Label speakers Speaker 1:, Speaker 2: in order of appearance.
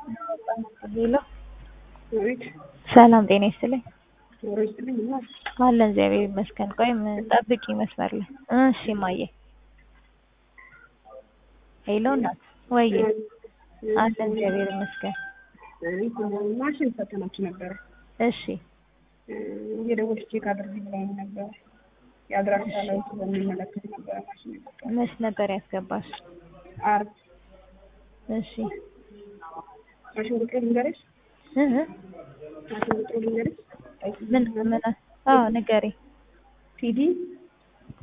Speaker 1: ሄሎ
Speaker 2: አቤት
Speaker 1: ሰላም ጤና ይስጥልኝ።
Speaker 2: ኖሮ ይስጥልኝ እና
Speaker 1: አለን እግዚአብሔር ይመስገን። ቆይ ምን ጠብቂ መስመር ላይ እሺ እማዬ ሄሎ እናት ወይዬ አለን እግዚአብሔር ይመስገን።
Speaker 2: ማሽን ፈተናችሁ ነበረ
Speaker 1: እሺ
Speaker 2: እየደወልሽ ቼክ አድርጊ ብላኝ ነበረ። የአድራሻ ለውጥ በሚመለከት ነበረ ማሽን የገባው።
Speaker 1: መች ነበር ያስገባሽ?
Speaker 2: ዓርብ
Speaker 1: እሺ
Speaker 2: ማሽን ቁጥሩ ልንገርሽ?
Speaker 1: እህ
Speaker 2: ማሽን ቁጥሩ ልንገርሽ?
Speaker 1: ምን ምን አዎ ንገሪ።
Speaker 2: ፒዲ